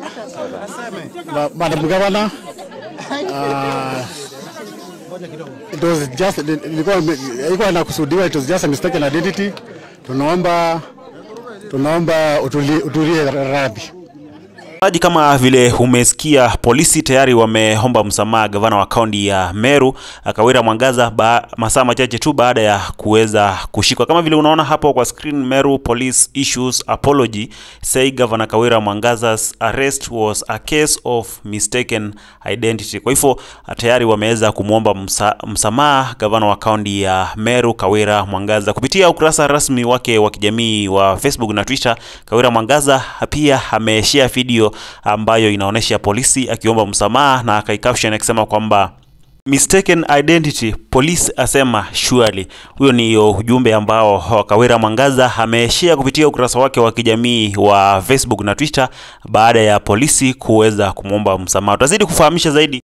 Ma- Madam Governor, uh, it was just ilikuwa ilikuwa inakusudiwa, it was just a mistaken identity. Tunaomba tunaomba utulie, utulie radhi. Mtazamaji, kama vile umesikia, polisi tayari wameomba msamaha gavana wa kaunti ya Meru Kawira Mwangaza ba, masaa machache tu baada ya kuweza kushikwa. Kama vile unaona hapo kwa screen, Meru Police issues apology say Governor Kawira Mwangaza's arrest was a case of mistaken identity. Kwa hivyo tayari wameweza kumwomba msa, msamaha gavana wa kaunti ya Meru Kawira Mwangaza kupitia ukurasa rasmi wake wa kijamii wa Facebook na Twitter. Kawira Mwangaza pia ameshare video ambayo inaonyesha polisi akiomba msamaha na akaicaption akisema kwamba mistaken identity police asema surely. Huyo ni ujumbe ambao Kawira Mwangaza ameshare kupitia ukurasa wake wa kijamii wa Facebook na Twitter baada ya polisi kuweza kumwomba msamaha. Tutazidi kufahamisha zaidi.